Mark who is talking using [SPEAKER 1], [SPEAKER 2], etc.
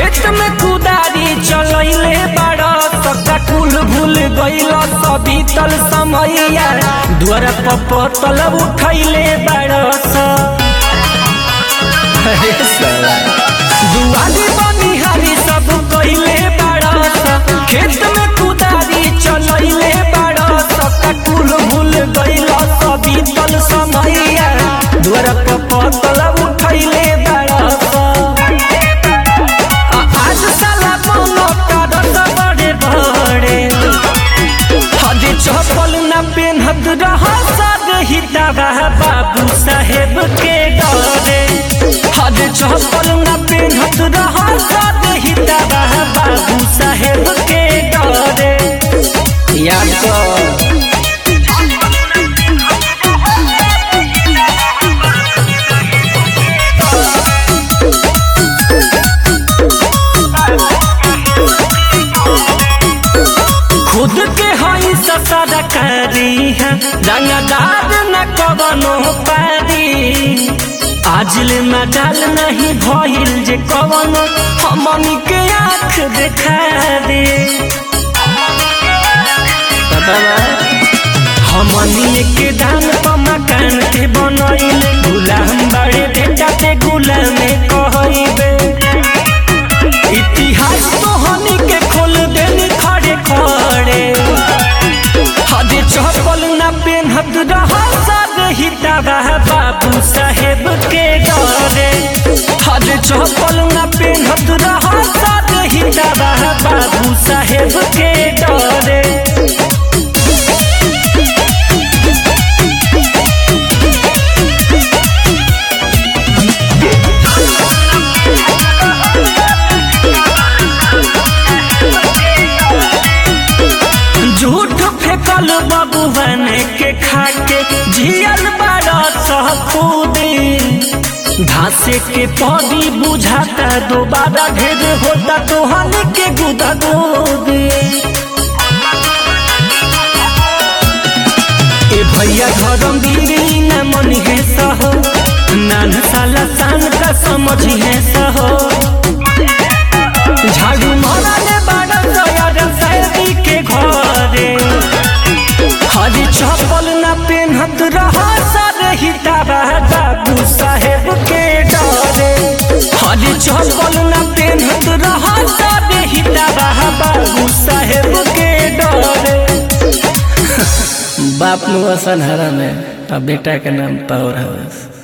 [SPEAKER 1] खेत में कुदारी चलैले बाड़ सका कुल भूल गइल सभी तल समैया द्वार पपतल उठैले बाड़ स अरे साला। दुआरी बनिहारी सब कइले बाड़ स खेत में कुदारी चलैले बाड़ सका कुल भूल गइल सभी तल समैया द्वार पपतल उठैले बाड़ स आज साला कोनो कारण बड़े बड़े हजे चप्पल न पेन्हत रह हिताबा बाबू साहेब के डरे हजे चप्पल न पेन्हत रह हिताबा बाबू साहेब के डरे याद कर खुद के हई सरकारी है रंगदार न कवनो पारी आज ले मजाल नहीं भइल जे कवनो हमनी के आँख देखा दे हमनी के दान पर मकान के बनैले गुलाम बड़े बेटा ते गुलाम कहइबे इतिहास तो हनी के खोल देनी खड़े खड़े हजे चप्पल न पेन्हत रह हिताबा बाबू साहेब के डरे हजे चप्पल न पेन्हत रह हिताबा बाबू साहेब के डरे झूठ फेंकल बबुवन के खाके जियल बड़ा सहपूदी घासे के पौधी बुझाता दोबारा ढेर होता तो हल के गुदा गोदी ए भैया धर्म गिरी न मन है सहो नान साला सान का समझ है सहो झाड़ू मारने बाड़ा दया सैदी के घरे हरी चप्पल न पेन्हत रहा हिताबा बाबू साहेब के डरे हरी चप्पल न पेन्हत रहा हिताबा बाबू साहेब के डरे बाप मुआ सनहरा में बेटा के नाम पौर हवस